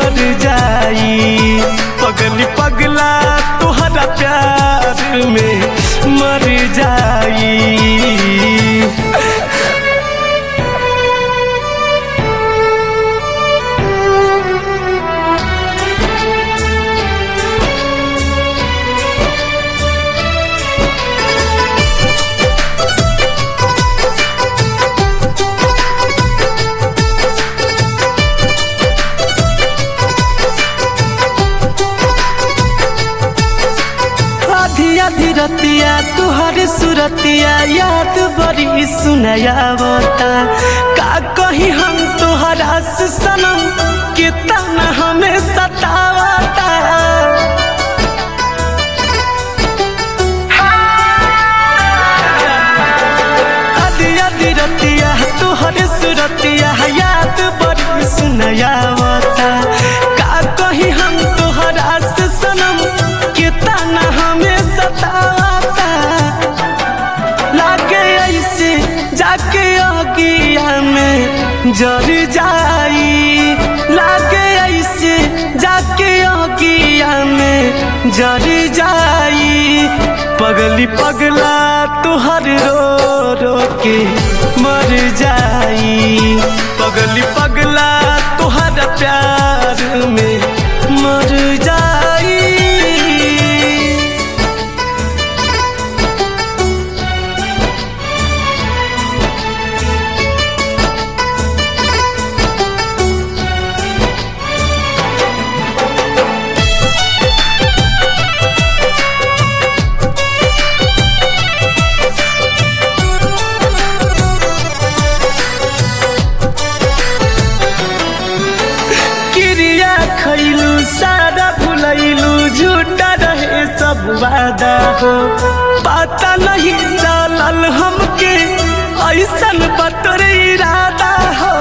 मर जाई पगली पगला तुहरा प्यार में मर जाई आधी आधी रतिया तुहर सुरतिया याद बड़ी सुनायावता का कही हम तुहरा से सनम कितना हमें सतावता आधी आधी रतिया तुहर सुरतिया याद बड़ी सुनायावता का कही हम तुहरा से सनम कितना हमें सतावता लागे ऐसे जाके अगिया में जर जाई लागे ऐसे जाके अगिया में जर जाई पगली पगला तुहर रो रो के मर जाई पगली पगला तुहर प्यार में मर जाई क्रिया खैलू सारा भुलैलू झूठा रहे सब वादा हो पता नहीं चलल हमके ऐसन बतर इरादा हो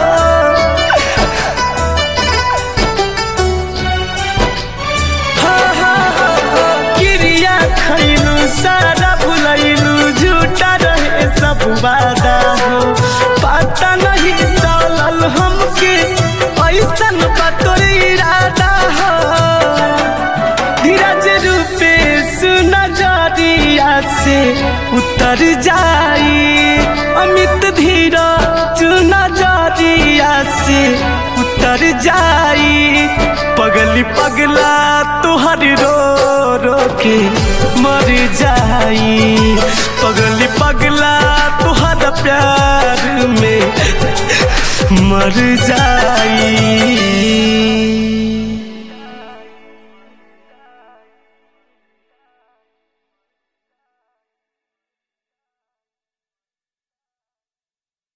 हाँ, हाँ, हाँ, क्रिया खैलू सारा भुलैलू झूठा रहे सब वादा हो पता नहीं चलल हमके ऐसन बतर इरादा हो धीरज रूपे नजरिया से उतर जाई अमित धीरज नजरिया से उतर जाई पगली पगला तुहर रो रो के मर जाई पगली पगला तुहर प्यार में मर जाई